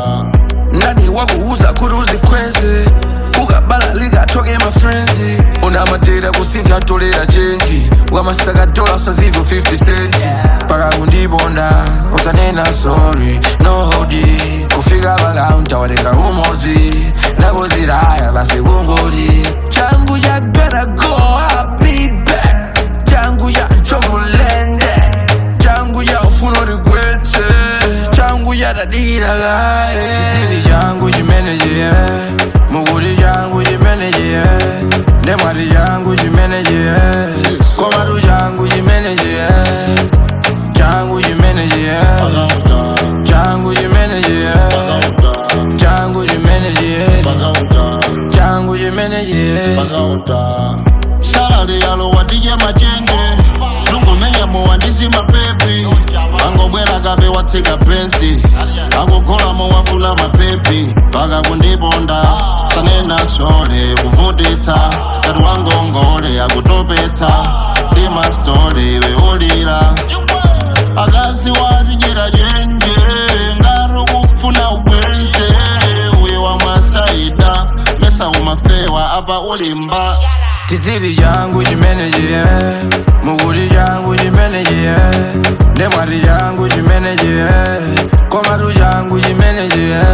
nani wakuuza kuti uzikweze ukabala likatoke mafrenzi una madera kusintha atolera chenji ukamasaka dola usazivo 50 centi paka kundiponda usanena sorry no hodi kufika pakaunta watenga umodzi nakoziraya basi kungoti changu ya gotta go I'll be back changu ya chomulende changu ya ufuna uligwetse changu ya dadira kaye chitili changu chimeneje mukuti changu chimeneje ndemwati changu chimeneje komatu changu chimeneje changu chimeneje changu chimeneje changu chimeneje changu chimeneje salale yalo wadije machenje lungomenya muwandisi mapepi angobwera kabe watsika pensi akugolamo wafuna mapepi paka kundiponda sanena sole kuvutitsa kati wangongole akutopetsa ndi mastole weulira akazi watijera chenje ngati kufuna ubwenze uye wamwasaida mesa umafewa apa ulimba chitili changu chimeneje mukuti changu chimeneje ndemwati changu chimeneje komatu changu chimeneje